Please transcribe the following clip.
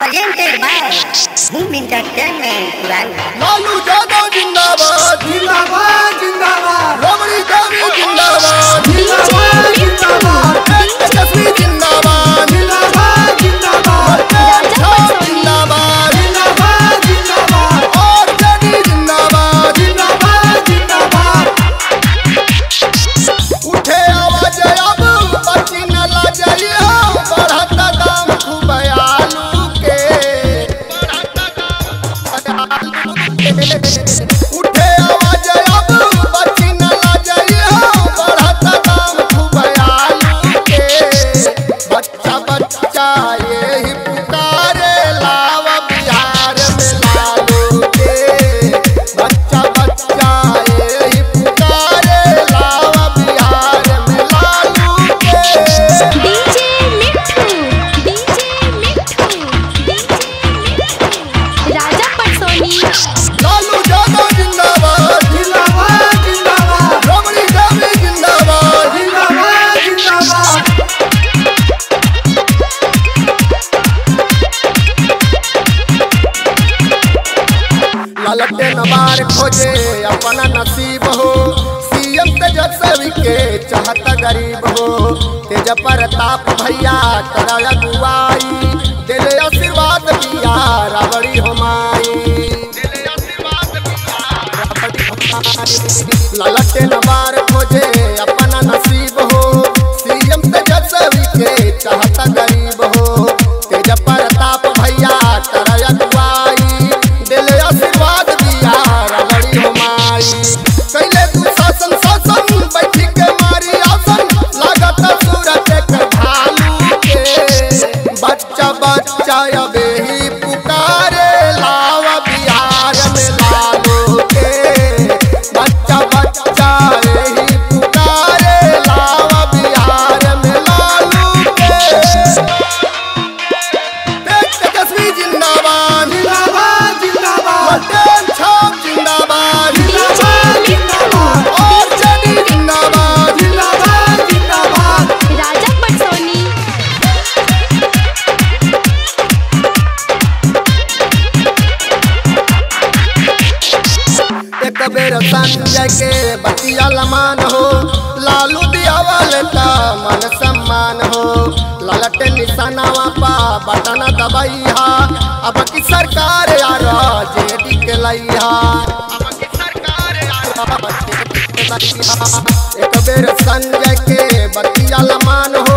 Presented by Boom Entertainment Purana. Lalu Yadav जिंदाबाद जिंदाबाद जिंदाबाद रमणी देवी जिंदाबाद जिंदाबाद जिंदाबाद तेजस्वी जिंदाबाद जिंदाबाद जिंदाबाद अच्छा जिंदाबाद जिंदाबाद जिंदाबाद और जेडी जिंदाबाद जिंदाबाद जिंदाबाद उठे आवाज अब बची न लाजइया बढ़त दाम खूब आलू के उठे आवाज अब बची न लाजइया बढ़त दाम खूब आलू के बच्चा बच्चा यही पुकारे लाव बिहार में लालू के बच्चा बच्चा यही पुकारे लाव बिहार में लालू के डीजे मिट्ठू डीजे मिट्ठू डीजे मिट्ठू राजा पटसोनी लालू यादव जिंदाबाद जिंदाबाद जिंदाबाद रमणी देवी जिंदाबाद जिंदाबाद जिंदाबाद ललटे नवार खोजे अपना नसीब हो सीएम तेजस्वी के चाहता गरीब हो तेज प्रताप भैया तेरा अगुवाई दिले आशीर्वाद दिया रावड़ी हमारी ललटे नवार खोजे अपना नसीब हो सीएम तेजस्वी के चाहता गरीब हो तेज प्रताप भैया तेरा अगुवाई दिले आशीर्वाद दिया रगड़ी हमारी कैले तू शासन शासन बैठी के मारी आसन लागत सूरत के भालू के बच्चा बच्चा अब ही पुकारे लावा बिहार में लालू के बच्चा बच्चा यही पुकारे लावा बिहार में लालू के तेजस्वी जिंदाबाद जिंदाबाद जिंदाबाद पटेल छाप जिंदाबाद जिंदाबाद जिंदाबाद और जेडी जिंदाबाद जिंदाबाद जिंदाबाद राजा पटसोनी एक बेर संजय के बतिया लमान हो लालू दियावल का मन सम्मान हो ललट निशानावा पा बटन दबैया अब की सरकार यार जेडी के लैया एक बेर संजय के बतिया लमान हो